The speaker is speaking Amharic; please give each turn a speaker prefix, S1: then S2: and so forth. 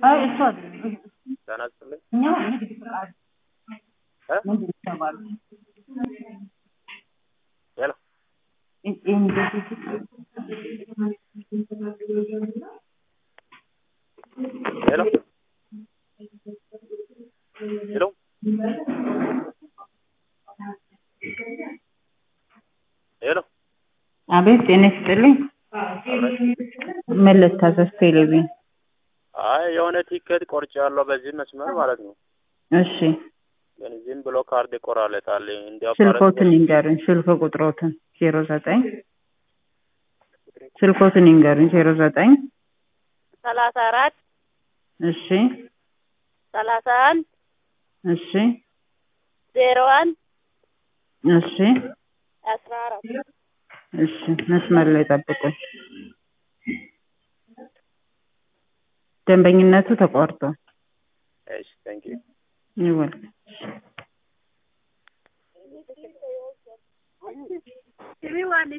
S1: አይ እሱ አይደለም።
S2: ጤና ይስጥልኝ።
S1: እኛ ንግድ ፍቃድ
S2: እ?
S1: ምንድን ነው የተባሉ
S2: ሄሎ ሄሎ ሄሎ ሄሎ
S1: አቤት ጤና ይስጥልኝ። ምን ልታዘዝ? ቴሌቪዥን
S2: አይ የሆነ ቲኬት ቆርጫለሁ በዚህ መስመር ማለት ነው።
S1: እሺ፣
S2: ግን ዝም ብሎ ካርድ ይቆራረጣል። እንዲያው
S1: ስልኮትን ይንገሩኝ። ስልክ ቁጥሮትን ዜሮ ዘጠኝ ስልኮትን ይንገሩኝ። ዜሮ ዘጠኝ
S3: ሰላሳ አራት
S1: እሺ፣
S3: ሰላሳ አንድ
S1: እሺ፣
S3: ዜሮ አንድ
S1: እሺ፣
S3: አስራ አራት
S1: እሺ። መስመር ላይ ጠብቁኝ። ደንበኝነቱ ተቋርጧል።
S2: እሺ ቴንክ ዩ
S1: ይወል
S3: Everyone is